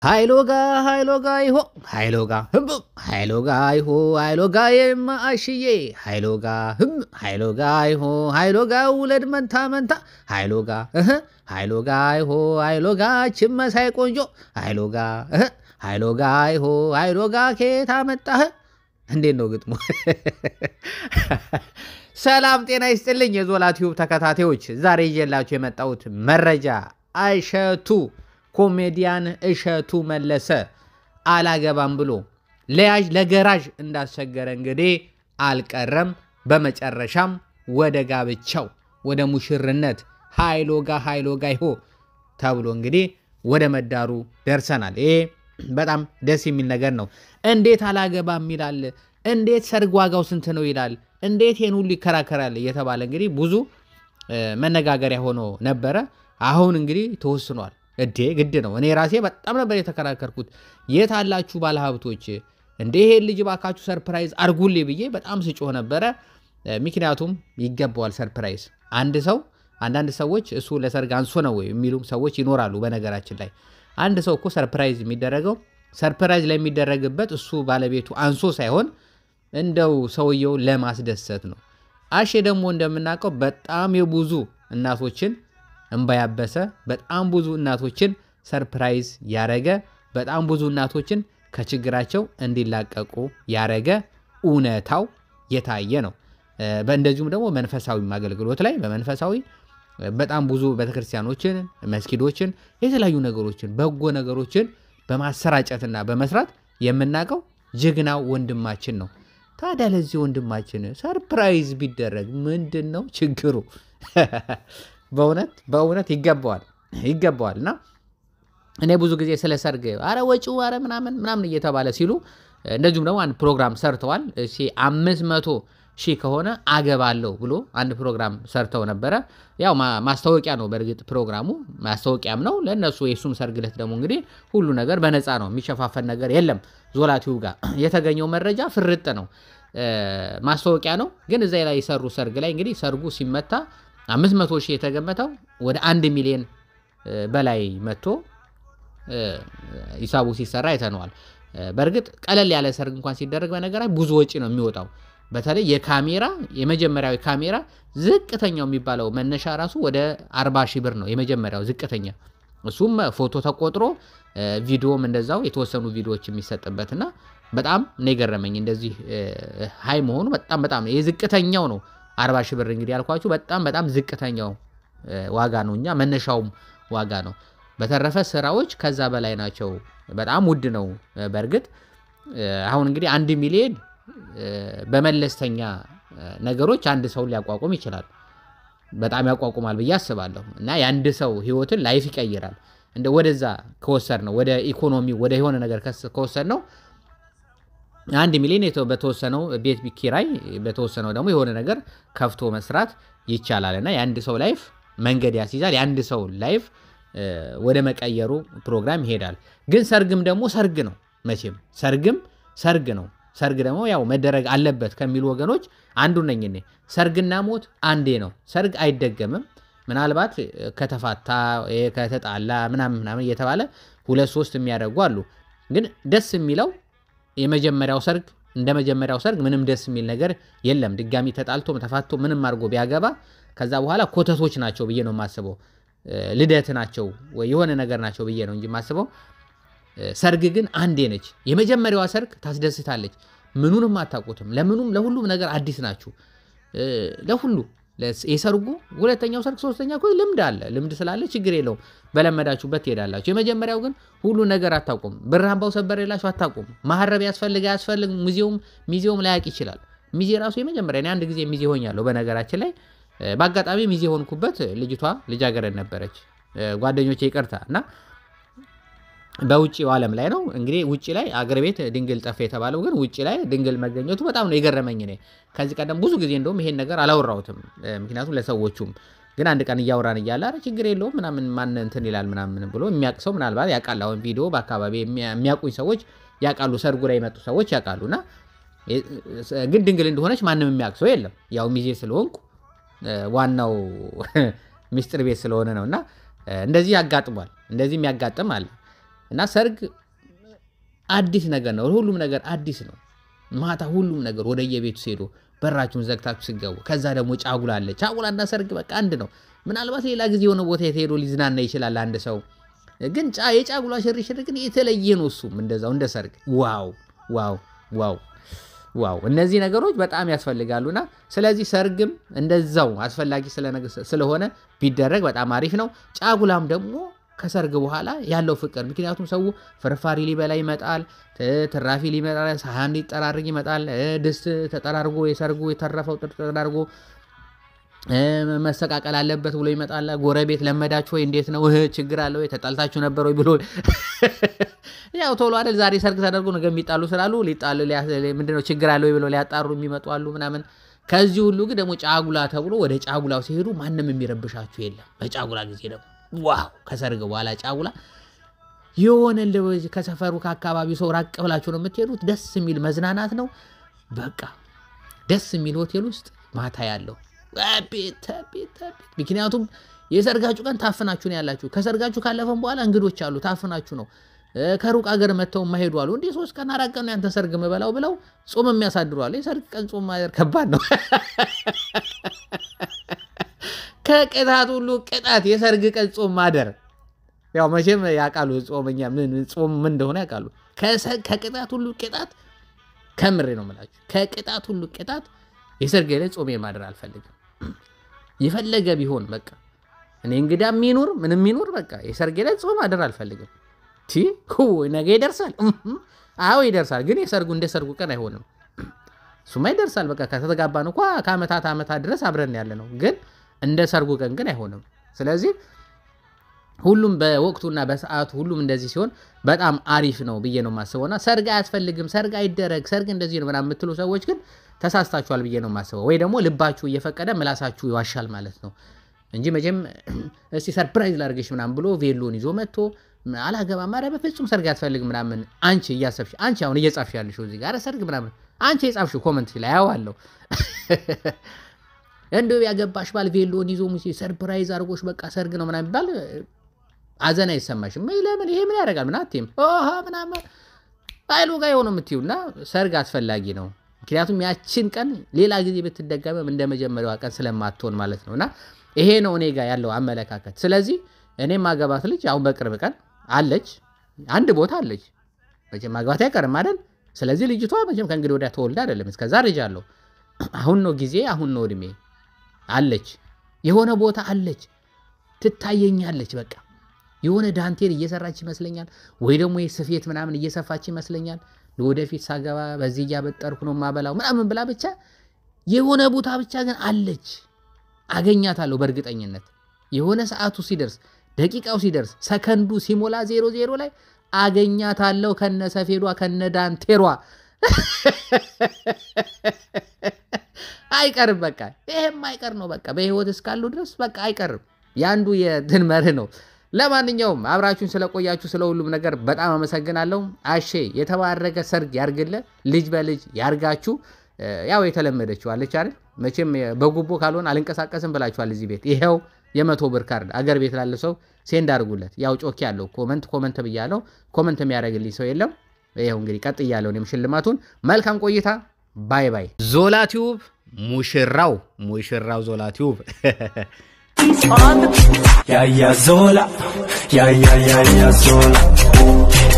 ሃይሎጋ ሃይሎጋ ይሆ ሃይሎጋ ህም ሃይሎጋ ይሆ ሃይሎጋ የማአሽዬ ሃይሎጋ ህም ሃይሎጋ ይሆ ሃይሎጋ ውለድ መንታ መንታ ሃይሎጋ እህ ሃይሎጋ ይሆ ሃይሎጋ ችመሳይ ቆንጆ ሃይሎጋ እህ ሃይሎጋ ይሆ ሃይሎጋ ኬታ መጣህ። እንዴት ነው ግጥሙ? ሰላም ጤና ይስጥልኝ የዞላ ቲዩብ ተከታታዮች፣ ዛሬ ይዤላችሁ የመጣሁት መረጃ እሸቱ ኮሜዲያን እሸቱ መለሰ አላገባም ብሎ ለያዥ ለገራዥ እንዳስቸገረ እንግዲህ አልቀረም። በመጨረሻም ወደ ጋብቻው ወደ ሙሽርነት ሃይሎጋ ሃይሎጋ ይሆ ተብሎ እንግዲህ ወደ መዳሩ ደርሰናል። ይሄ በጣም ደስ የሚል ነገር ነው። እንዴት አላገባም ይላል? እንዴት ሰርግ ዋጋው ስንት ነው ይላል? እንዴት ይህን ሁሉ ይከራከራል? እየተባለ እንግዲህ ብዙ መነጋገሪያ ሆኖ ነበረ። አሁን እንግዲህ ተወስኗል። እዴ ግድ ነው። እኔ ራሴ በጣም ነበር የተከራከርኩት። የት አላችሁ ባለሀብቶች እንዴ ይሄን ልጅ ባካችሁ ሰርፕራይዝ አርጉልኝ ብዬ በጣም ስጮህ ነበረ። ምክንያቱም ይገባዋል ሰርፕራይዝ። አንድ ሰው አንዳንድ ሰዎች እሱ ለሰርግ አንሶ ነው ወይ የሚሉም ሰዎች ይኖራሉ። በነገራችን ላይ አንድ ሰው እኮ ሰርፕራይዝ የሚደረገው ሰርፕራይዝ ለሚደረግበት እሱ ባለቤቱ አንሶ ሳይሆን እንደው ሰውየው ለማስደሰት ነው። አሼ ደግሞ እንደምናውቀው በጣም የብዙ እናቶችን እንባ ያበሰ በጣም ብዙ እናቶችን ሰርፕራይዝ ያረገ በጣም ብዙ እናቶችን ከችግራቸው እንዲላቀቁ ያረገ እውነታው የታየ ነው። እንደዚሁም ደግሞ መንፈሳዊ አገልግሎት ላይ በመንፈሳዊ በጣም ብዙ ቤተክርስቲያኖችን፣ መስጊዶችን፣ የተለያዩ ነገሮችን በጎ ነገሮችን በማሰራጨትና በመስራት የምናውቀው ጀግናው ወንድማችን ነው። ታዲያ ለዚህ ወንድማችን ሰርፕራይዝ ቢደረግ ምንድን ነው ችግሩ? በእውነት በእውነት ይገባዋል ይገባዋል። እና እኔ ብዙ ጊዜ ስለ ሰርግ አረ ወጪው አረ ምናምን ምናምን እየተባለ ሲሉ እንደዚሁም ደግሞ አንድ ፕሮግራም ሰርተዋል። እሺ አምስት መቶ ሺህ ከሆነ አገባለሁ ብሎ አንድ ፕሮግራም ሰርተው ነበረ። ያው ማስታወቂያ ነው በእርግጥ ፕሮግራሙ ማስታወቂያም ነው ለእነሱ። የሱም ሰርግ ዕለት ደግሞ እንግዲህ ሁሉ ነገር በነፃ ነው፣ የሚሸፋፈን ነገር የለም። ዞላቲው ጋር የተገኘው መረጃ ፍርጥ ነው፣ ማስታወቂያ ነው። ግን እዛ ላይ የሰሩ ሰርግ ላይ እንግዲህ ሰርጉ ሲመታ አምስት መቶ ሺህ የተገመተው ወደ አንድ ሚሊዮን በላይ መጥቶ ሂሳቡ ሲሰራ አይተነዋል። በእርግጥ ቀለል ያለ ሰርግ እንኳን ሲደረግ በነገራዊ ብዙ ወጪ ነው የሚወጣው። በተለይ የካሜራ የመጀመሪያው ካሜራ ዝቅተኛው የሚባለው መነሻ ራሱ ወደ አርባ ሺህ ብር ነው የመጀመሪያው ዝቅተኛ። እሱም ፎቶ ተቆጥሮ ቪዲዮም እንደዛው የተወሰኑ ቪዲዮዎች የሚሰጥበትና በጣም ነው የገረመኝ። እንደዚህ ሀይ መሆኑ በጣም በጣም የዝቅተኛው ነው አርባ ሺህ ብር እንግዲህ ያልኳችሁ በጣም በጣም ዝቅተኛው ዋጋ ነው። እኛ መነሻውም ዋጋ ነው። በተረፈ ስራዎች ከዛ በላይ ናቸው። በጣም ውድ ነው። በእርግጥ አሁን እንግዲህ አንድ ሚሊዮን በመለስተኛ ነገሮች አንድ ሰውን ሊያቋቁም ይችላል። በጣም ያቋቁማል ብዬ አስባለሁ። እና የአንድ ሰው ህይወትን ላይፍ ይቀይራል። እንደ ወደዛ ከወሰድ ነው ወደ ኢኮኖሚ ወደ የሆነ ነገር ከወሰድ ነው አንድ ሚሊዮን በተወሰነው ቤት ኪራይ በተወሰነው ደግሞ የሆነ ነገር ከፍቶ መስራት ይቻላል። እና የአንድ ሰው ላይፍ መንገድ ያስይዛል። የአንድ ሰው ላይፍ ወደ መቀየሩ ፕሮግራም ይሄዳል። ግን ሰርግም ደግሞ ሰርግ ነው። መቼም ሰርግም ሰርግ ነው። ሰርግ ደግሞ ያው መደረግ አለበት ከሚሉ ወገኖች አንዱ ነኝ እኔ። ሰርግና ሞት አንዴ ነው። ሰርግ አይደገምም። ምናልባት ከተፋታ ከተጣላ ምናምን ምናምን እየተባለ ሁለት ሶስት የሚያደርጉ አሉ። ግን ደስ የሚለው የመጀመሪያው ሰርግ እንደ መጀመሪያው ሰርግ ምንም ደስ የሚል ነገር የለም። ድጋሚ ተጣልቶ ተፋቶ ምንም አድርጎ ቢያገባ ከዛ በኋላ ኮተቶች ናቸው ብዬ ነው የማስበው። ልደት ናቸው ወይ የሆነ ነገር ናቸው ብዬ ነው እንጂ የማስበው። ሰርግ ግን አንዴ ነች። የመጀመሪያዋ ሰርግ ታስደስታለች። ምኑንም አታውቁትም። ለምኑም ለሁሉም ነገር አዲስ ናችሁ። ለሁሉ የሰርጉ ሁለተኛው ሰርግ ሶስተኛ እኮ ልምድ አለ። ልምድ ስላለ ችግር የለውም። በለመዳችሁበት ትሄዳላችሁ። የመጀመሪያው ግን ሁሉ ነገር አታውቁም። ብር አምባው ሰበር የላችሁ አታውቁም። ማህረብ ያስፈልግ አያስፈልግ ሙዚየም ሚዜውም ላያቅ ይችላል። ሚዜ ራሱ የመጀመሪያ እኔ አንድ ጊዜ ሚዜ ሆኛለሁ። በነገራችን ላይ በአጋጣሚ ሚዜ ሆንኩበት ልጅቷ ልጃገረድ ነበረች። ጓደኞቼ ይቅርታ እና በውጭው ዓለም ላይ ነው እንግዲህ ውጭ ላይ አገር ቤት ድንግል ጠፍ የተባለው ግን ውጭ ላይ ድንግል መገኘቱ በጣም ነው የገረመኝ። እኔ ከዚህ ቀደም ብዙ ጊዜ እንደውም ይሄን ነገር አላወራሁትም፣ ምክንያቱም ለሰዎቹም ግን አንድ ቀን እያወራን እያለ ኧረ ችግር የለውም ምናምን ማን እንትን ይላል ምናምን ብሎ የሚያውቅ ሰው ምናልባት ያውቃል። አሁን ቪዲዮ በአካባቢ የሚያውቁኝ ሰዎች ያውቃሉ፣ ሰርጉ ላይ የመጡ ሰዎች ያውቃሉ። እና ግን ድንግል እንደሆነች ማንም የሚያውቅ ሰው የለም። ያው ሚዜ ስለሆንኩ ዋናው ሚስጥር ቤት ስለሆነ ነው። እና እንደዚህ ያጋጥሟል፣ እንደዚህ የሚያጋጥም አለ። እና ሰርግ አዲስ ነገር ነው። ሁሉም ነገር አዲስ ነው። ማታ ሁሉም ነገር ወደ የቤቱ ሲሄዱ በራችሁን ዘግታችሁ ሲገቡ፣ ከዛ ደግሞ ጫጉላ አለ። ጫጉላና ሰርግ በቃ አንድ ነው። ምናልባት ሌላ ጊዜ የሆነ ቦታ የተሄዶ ሊዝናና ይችላል አንድ ሰው ግን የጫጉላ ሽርሽር ግን የተለየ ነው። እሱም እንደዛው እንደ ሰርግ ዋው ዋው ዋው ዋው እነዚህ ነገሮች በጣም ያስፈልጋሉና ስለዚህ ሰርግም እንደዛው አስፈላጊ ስለሆነ ቢደረግ በጣም አሪፍ ነው። ጫጉላም ደግሞ ከሰርግ በኋላ ያለው ፍቅር ምክንያቱም ሰው ፍርፋሪ ሊበላ ይመጣል፣ ትራፊ ሊመጣ ሳህን ሊጠራርግ ይመጣል፣ ድስት ተጠራርጎ የሰርጉ የተረፈው ተጠራርጎ መሰቃቀል አለበት ብሎ ይመጣል። ጎረቤት ለመዳችሁ ወይ እንዴት ነው ችግር አለ ወይ ተጣልታችሁ ነበር ወይ ብሎ ያው ቶሎ አይደል ዛሬ ሰርግ ተደርጎ ነገ የሚጣሉ ስላሉ ሊጣሉ ምንድነው ችግር አለ ወይ ብሎ ሊያጣሩ የሚመጡ አሉ ምናምን። ከዚህ ሁሉ ግን ደግሞ ጫጉላ ተብሎ ወደ ጫጉላው ሲሄዱ ማንም የሚረብሻችሁ የለም። በጫጉላ ጊዜ ደግሞ ዋው ከሰርግ በኋላ ጫጉላ የሆነ ከሰፈሩ ከአካባቢው ሰው ራቅ ብላችሁ ነው የምትሄዱት። ደስ የሚል መዝናናት ነው። በቃ ደስ የሚል ሆቴል ውስጥ ማታ ያለው ምክንያቱም የሰርጋችሁ ቀን ታፍናችሁ ነው ያላችሁ። ከሰርጋችሁ ካለፈም በኋላ እንግዶች አሉ፣ ታፍናችሁ ነው። ከሩቅ ሀገር መጥተው የማይሄዱ አሉ። እንዲህ ሶስት ቀን አራት ቀን ያንተ ሰርግ ምበላው ብለው ጾም የሚያሳድሩ አሉ። የሰርግ ቀን ጾም ማደር ከባድ ነው። ከቅጣት ሁሉ ቅጣት የሰርግ ቀን ጾም ማደር። ያው መቼም ያውቃሉ ጾመኛ ጾም ምን እንደሆነ ያውቃሉ። ከቅጣት ሁሉ ቅጣት ከምሬ ነው የምላችሁ። ከቅጣት ሁሉ ቅጣት የሰርግ ላይ ጾሜን ማደር አልፈልግም። የፈለገ ቢሆን በቃ እኔ እንግዳ የሚኖር ምንም የሚኖር በቃ የሰርጌ ላይ ጾም ማደር አልፈልግም። ቲ ነገ ይደርሳል። አዎ ይደርሳል፣ ግን የሰርጉ እንደ ሰርጉ ቀን አይሆንም። እሱማ ይደርሳል። በቃ ከተጋባን እንኳ ከአመታት ዓመታት ድረስ አብረን ያለ ነው፣ ግን እንደ ሰርጉ ቀን ግን አይሆንም። ስለዚህ ሁሉም በወቅቱና በሰዓቱ ሁሉም እንደዚህ ሲሆን በጣም አሪፍ ነው ብዬ ነው የማስበውና ሰርግ አያስፈልግም፣ ሰርግ አይደረግ፣ ሰርግ እንደዚህ ነው ምናምን የምትሉ ሰዎች ግን ተሳስታችኋል ብዬ ነው የማስበው። ወይ ደግሞ ልባችሁ እየፈቀደ ምላሳችሁ ይዋሻል ማለት ነው እንጂ መቼም እስቲ ሰርፕራይዝ ላድርግሽ ምናምን ብሎ ቬሎን ይዞ መጥቶ አላገባም፣ ኧረ በፍጹም ሰርግ አያስፈልግም ምናምን አንቺ እያሰብሽ አንቺ አሁን እየጻፍሽ ያለሽው እዚህ ጋር ሰርግ ምናምን አንቺ የጻፍሽው ኮመንት ላይ አየዋለሁ። እንደው ያገባሽ ባል ቬሎን ይዞ ሙሴ ሰርፕራይዝ አድርጎሽ በቃ ሰርግ ነው ምናምን ይባል አዘን አይሰማሽም? ለምን ይሄ ምን ያደርጋል? ምን አትይም ምናምን አይሉ ጋር የሆነ የምትይው እና ሰርግ አስፈላጊ ነው። ምክንያቱም ያችን ቀን ሌላ ጊዜ ብትደገመም እንደ መጀመሪያዋ ቀን ስለማትሆን ማለት ነው። እና ይሄ ነው እኔ ጋር ያለው አመለካከት። ስለዚህ እኔም ማገባት ልጅ አሁን በቅርብ ቀን አለች፣ አንድ ቦታ አለች። መቼም ማግባት አይቀርም አይደል? ስለዚህ ልጅቷ መቼም ከእንግዲህ ወዲያ ተወልዳ አይደለም፣ እስከዛ ልጅ አለው። አሁን ነው ጊዜ፣ አሁን ነው እድሜ። አለች፣ የሆነ ቦታ አለች፣ ትታየኛለች። በቃ የሆነ ዳንቴል እየሰራች ይመስለኛል፣ ወይ ደግሞ ስፌት ምናምን እየሰፋች ይመስለኛል ለወደፊት ሳገባ በዚህ እያበጠርኩ ነው ማበላው ምናምን ብላ ብቻ የሆነ ቦታ ብቻ ግን አለች። አገኛታለሁ በእርግጠኝነት የሆነ ሰዓቱ ሲደርስ ደቂቃው ሲደርስ ሰከንዱ ሲሞላ ዜሮ ዜሮ ላይ አገኛታለሁ ከነ ሰፌዷ ከነ ዳንቴሯ አይቀርም። በቃ ይሄም አይቀር ነው። በቃ በህይወት እስካሉ ድረስ በቃ አይቀርም። የአንዱ የትን መርህ ነው። ለማንኛውም አብራችሁን ስለቆያችሁ ስለ ሁሉም ነገር በጣም አመሰግናለሁ። አሼ የተባረከ ሰርግ ያርግለ፣ ልጅ በልጅ ያርጋችሁ። ያው የተለመደችው አለች አይደል? መቼም በጉቦ ካልሆን አልንቀሳቀስም ብላችኋል። እዚህ ቤት ይኸው የመቶ ብር ካርድ አገር ቤት ላለ ሰው ሴንድ አድርጉለት። ያው ጮኬ ያለው ኮመንት ኮመንት ብያለው። ኮመንት የሚያደርግልኝ ሰው የለም። ይኸው እንግዲህ ቀጥ እያለው እኔም ሽልማቱን። መልካም ቆይታ። ባይ ባይ። ዞላ ቲዩብ ሙሽራው ሙሽራው ዞላ ቲዩብ Ya ya Zola, ya ya ya ya Zola.